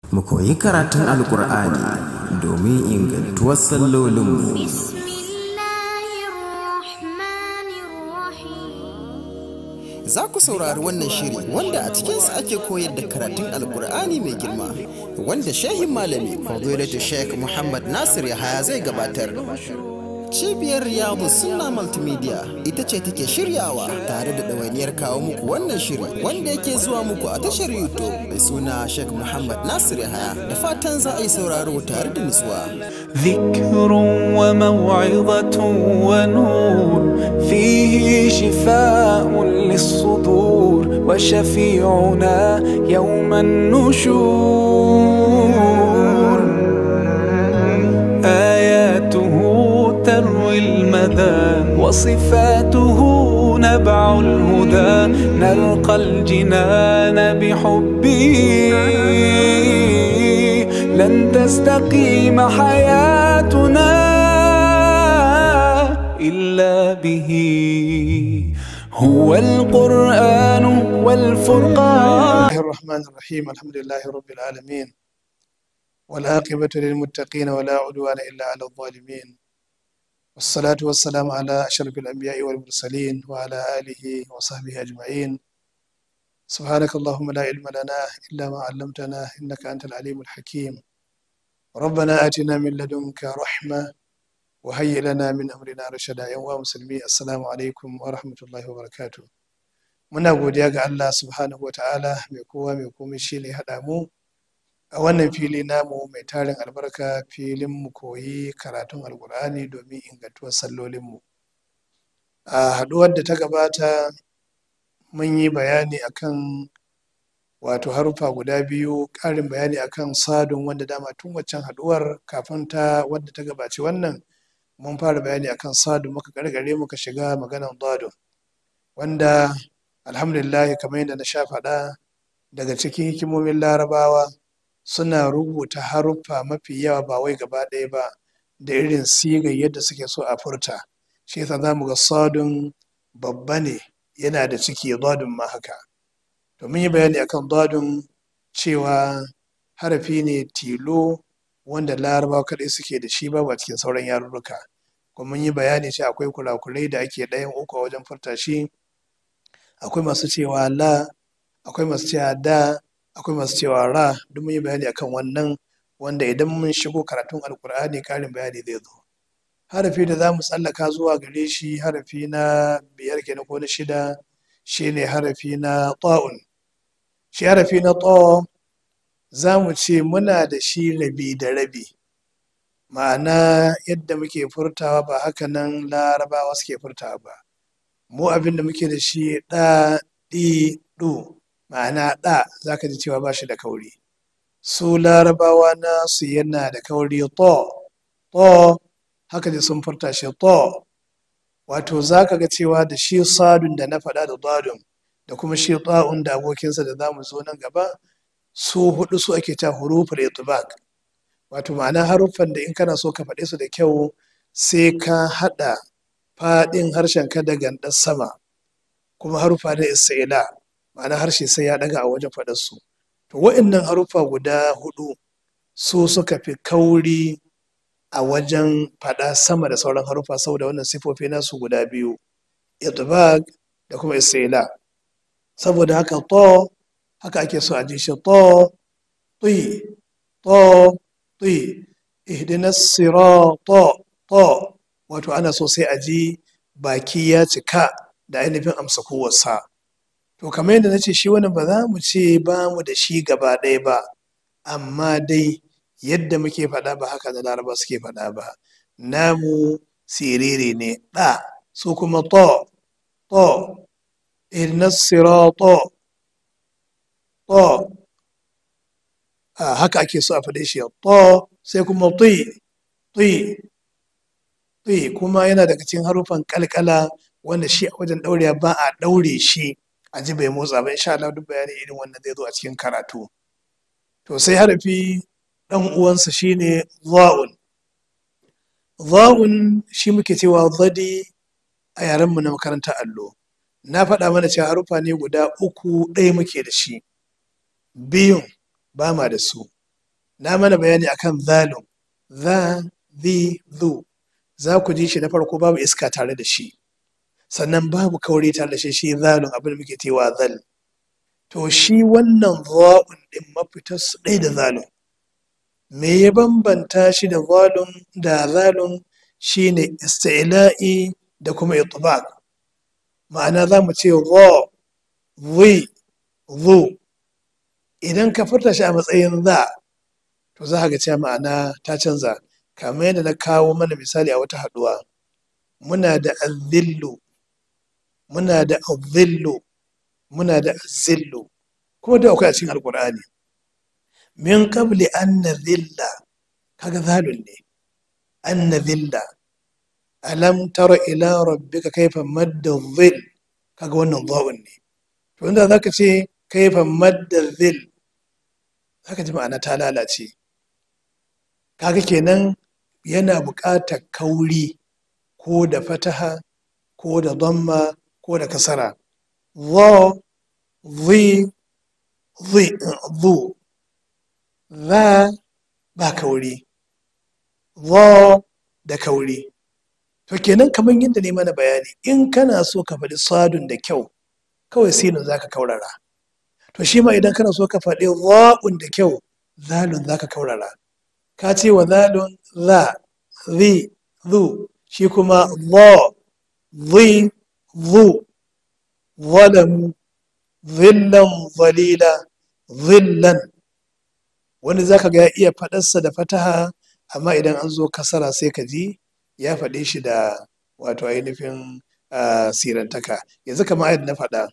mu koyi karatun alkur'ani domin ingantuwar sallolinmu بسم الله الرحمن الرحيم Za ku saurari wannan shiri wanda a cikinsa ake koyar da karatun Alkur'ani mai girma wanda shehin malami Fadilatu Sheikh Muhammad Nasir Yahaya zai gabatar. Cibiyar Riyadu Sunna Multimedia ita ce take shiryawa tare da ɗawainiyar kawo muku wannan shiri wanda yake zuwa muku a tashar YouTube mai suna Sheikh Muhammad Nasir Yahaya da fatan za a yi sauraro tare da nutsuwa. ذكر وموعظة ونور فيه شفاء للصدور وشفيعنا يوم النشور آياته تروي المدى وصفاته نبع الهدى نلقى الجنان بحبه لن تستقيم حياتنا إلا به هو القرآن والفرقان الله الرحمن الرحيم الحمد لله رب العالمين والعاقبة للمتقين ولا عدوان إلا على الظالمين والصلاة والسلام على أشرف الأنبياء والمرسلين وعلى آله وصحبه أجمعين سبحانك اللهم لا علم لنا إلا ما علمتنا إنك أنت العليم الحكيم ربنا آتنا من لدنك رحمة وهيئ لنا من أمرنا رشدا يا مسلمي السلام عليكم ورحمة الله وبركاته muna godiya ga Allah subhanahu wa ta'ala mai kowa mai komai shi ne haɗa mu a wannan fili namu mai tarin albarka filin mu koyi karatun alkur'ani domin ingantuwar sallolinmu a haɗuwar da ta gabata mun yi bayani akan wato haruffa guda biyu ƙarin bayani akan sadun wanda dama tun waccan haɗuwar kafin ta wadda ta gabaci wannan mun fara bayani akan sadun muka gargare muka shiga maganan dadun wanda alhamdulillah kamar yadda na sha faɗa daga cikin hikimomin larabawa suna rubuta haruffa mafi yawa ba wai gaba ɗaya ba da irin sigar yadda suke so a furta shi yasa za mu ga sadun babba ne yana da ciki dadun ma haka to mun yi bayani akan dadun cewa harafi ne tilo wanda larabawa kaɗai suke da shi babu a cikin sauran yarurruka kuma mun yi bayani cewa akwai kurakurai da ake ɗayan uku a wajen furta shi akwai masu cewa la akwai masu cewa da akwai masu cewa ra duk mun yi bayani akan wannan wanda idan mun shigo karatun alkur'ani karin bayani zai zo harafi da za mu tsallaka zuwa gare shi harafi na biyar kenan ko na shida shine harafi na ta'un shi harafi na ta za mu ce muna da shi rabi da rabi ma'ana yadda muke furtawa ba haka nan larabawa suke furtawa ba mu abin da muke da shi ɗa ɗi ɗu ma'ana ɗa za ka ji cewa ba shi da kauri su larabawa nasu yana da kauri to to haka ji sun furta shi to wato za ka ga cewa da shi sadun da na faɗa da dadun da kuma shi ta'un da abokinsa da za mu zo nan gaba su hudu su ake ta huruful itibaq wato ma'ana haruffan da in kana so ka faɗe su da kyau sai ka haɗa faɗin harshen ka da gandar sama kuma haruffa da isra'ila ma'ana harshe sai ya ɗaga a wajen faɗar su to wa'annan haruffa guda hudu su suka fi kauri a wajen faɗa sama da sauran haruffa saboda wannan sifofi nasu guda biyu itibaq da kuma isra'ila saboda haka to haka ake so a ji shi to ti to ti ihdinas sirata to wato ana so sai a ji baki ya cika da ainihin amsa kowarsa to kamar yadda na ce shi wani ba za mu ce ba mu da shi gaba ɗaya ba amma dai yadda muke faɗa ba haka da laraba suke faɗa ba namu siriri ne ɗa su kuma to to ihdinas sirata to a haka ake so a faɗe shi to sai kuma ti ti ti kuma yana daga cikin harufan kalkala wanda shi a wajen ɗaurewa ba a ɗaure shi a ji bai motsa ba insha Allah duk bayani irin wannan zai zo a cikin karatu to sai harafi ɗan uwansa shine za'un za'un shi muke cewa zadi a yarenmu na makarantar allo na faɗa mana cewa harufa ne guda uku ɗaya muke da shi biyun ba ma da su na mana bayani akan zalun za zi zu za ku ji shi na farko babu iska tare da shi sannan babu kauri tare da shi shi zalun abin da muke cewa zal to shi wannan za'un din mafitar su ɗaya da zalun me ya bambanta shi da zalun da zalun shine isti'la'i da kuma itbaq ma'ana za mu ce za zi zu idan ka furta shi a matsayin za to za ka ga cewa ma'ana ta canza kamar yadda na kawo mana misali a wata haɗuwa muna da azillu muna da azillu muna da azillu kuma da akwai a cikin alkur'ani min qabli an nazilla kaga zalun ne an nazilla alam tara ila rabbika kayfa madda dhil kaga wannan dha'un ne to inda zaka ce kayfa madda dhil zaka ji ma'ana ta lalace kaga kenan yana buƙatar kauri ko da fataha ko da dhamma ko da kasara dha dhi dhi dhu za ba kauri dha da kauri to kenan kamar yadda ne mana bayani in kana so ka faɗi sadun da kyau kawai sinin za ka kaurara to shi ma idan kana so ka faɗi za'un da kyau zalun za ka kaurara ka ce wa zalun za zi zu shi kuma za zi zu zalamu zillan zalila zillan wani za ka ga ya iya faɗarsa da fataha amma idan an zo kasara sai ka ji ya faɗe shi da wato ainihin sirantaka yanzu kamar yadda na faɗa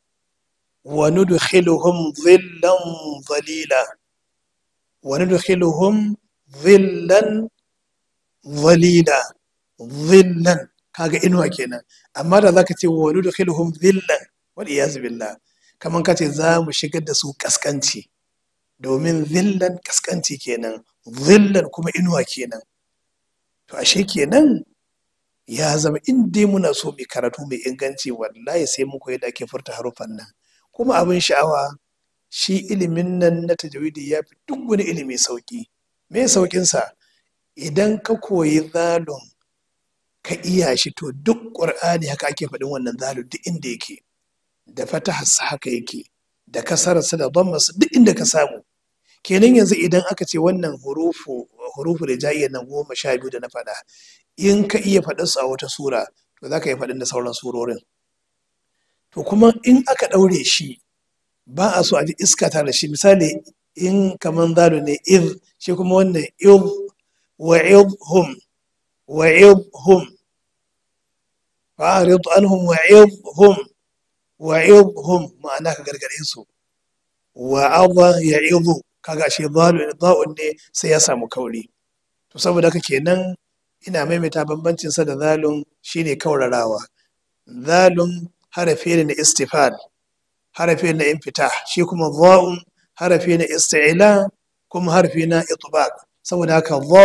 wa nudkhiluhum dhillan dhalila wa nudkhiluhum dhillan dhalila dhillan kaga inuwa kenan amma da zaka ce wa nudkhiluhum dhillan wal iyaz billah kaman kace za mu shigar da su kaskanci domin dhillan kaskanci kenan dhillan kuma inuwa kenan to ashe kenan ya zama in dai muna so mai karatu mai inganci wallahi sai mun koyi da ake furta haruffan nan kuma abin sha'awa shi ilimin nan na tajawidi ya fi duk wani ilimi sauki me saukin sa idan ka koyi zalun ka iya shi to duk qur'ani haka ake faɗin wannan zalun duk inda yake da fatahar haka yake da kasararsa da dhammarsa duk inda ka samu kenan yanzu idan aka ce wannan hurufu hurufu da jayyar nan goma sha biyu da na faɗa in ka iya faɗin su a wata sura to za ka iya faɗin da sauran surorin to kuma in aka ɗaure shi ba a so a ji iska ta da shi misali in kaman zalo ne iz shi kuma wannan iz wa hum wa hum fa'arid anhum wa hum wa hum ma'ana ka gargare su wa adha ya'idu kaga shi za'un ne sai ya samu kauri to saboda haka kenan ina maimaita bambancin sa da zalun shine kaurarawa zalun harafi ne na istifal harafi na infita shi kuma za'un harafi na isti'la kuma harafi na itbaq saboda haka za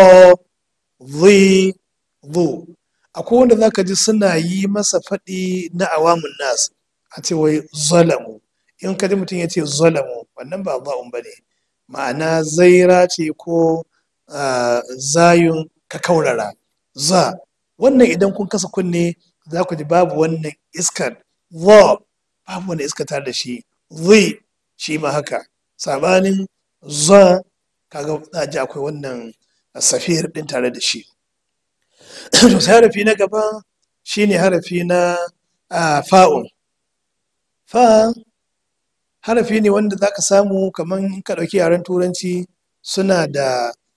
zi zu akwai wanda zaka ji suna yi masa faɗi na awamun nas a ce wai zalamu in ka ji mutum ya ce zalamu wannan ba za'un bane ma'ana zaira ce ko zayun ka kaurara za wannan idan kun kasa kunne za ku ji babu wannan iskar za babu wannan iskar tare da shi zai shi ma haka sabanin za kaga za ji akwai wannan safiyar din tare da shi to sai harafi na gaba shine harafi na fa'un fa harafi ne wanda za ka samu kamar ka ɗauki yaren turanci suna da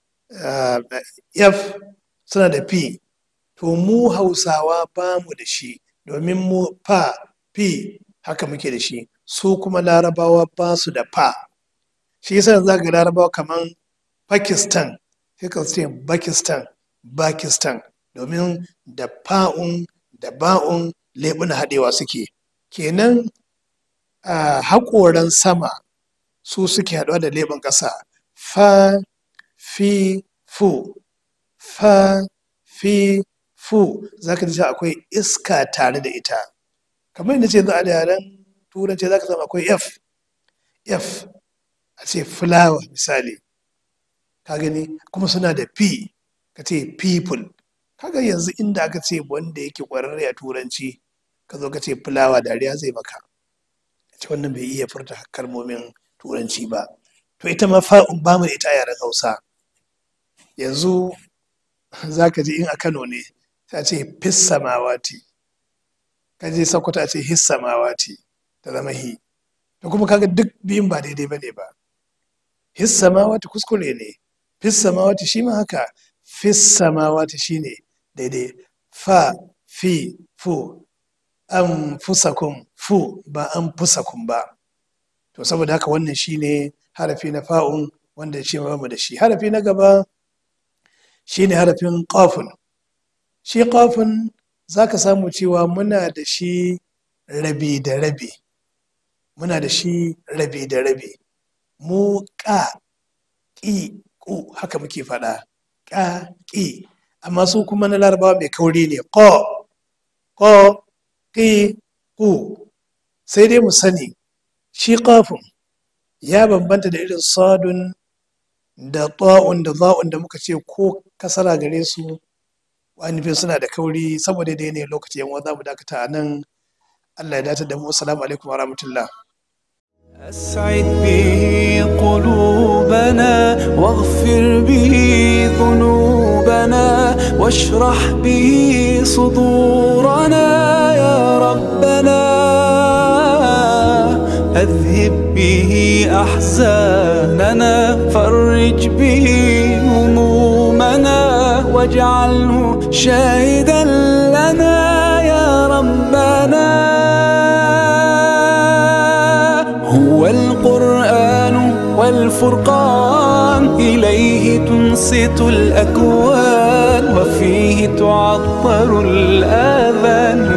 f suna da p to mu hausawa ba mu da shi domin mu fa p haka muke da shi su kuma larabawa ba su da fa shi yasa za ga larabawa kamar pakistan sai ka ce pakistan pakistan domin da fa'un da ba'un leɓuna haɗewa suke kenan a haƙoran sama su suke haɗuwa da leɓen ƙasa fa fi fu fa fi fu za ka ji akwai iska tare da ita kamar yadda ce za a da yaren turanci za ka samu akwai f f a ce fulawa misali ka gani kuma suna da p ka ce people kaga yanzu inda aka ce wanda yake kwararre a turanci ka zo ka ce fulawa dariya zai maka ce wannan bai iya furta kalmomin turanci ba to ita ma fa'un ba mu da ita a yaren hausa yanzu za ka ji in a kano ne ta ce fissamawati ka je sokoto a ce hissamawati ta zama hi to kuma kaga duk biyun ba daidai ba ne ba hissamawati kuskure ne fissamawati shi ma haka fissamawati shi ne daidai fa fi fu an fusakun fu ba an fusakun ba to saboda haka wannan shi ne harafi na fa'un wanda shi ma mu da shi harafi na gaba shi ne harafin ƙafun shi ƙafun za ka samu cewa muna da shi rabi da rabi muna da shi rabi da rabi mu ƙa ƙi ƙu haka muke faɗa ƙa ƙi amma su kuma na larabawa mai kauri ne ƙo ƙo ƙi ƙu sai dai mu sani shi ƙafun ya bambanta da irin sadun da ta'un da za'un da muka ce ko kasara gare su ainihin suna da kauri saboda da yanayin lokaci yan za mu dakata a nan Allah ya dace da mu assalamu alaikum wa rahmatullah أسعد به قلوبنا واغفر به ذنوبنا واشرح به صدورنا يا ربنا أذهب به أحزاننا فرج به همومنا واجعله شاهدا لنا يا ربنا هو القرآن والفرقان إليه تنصت الأكوان وفيه تعطر الآذان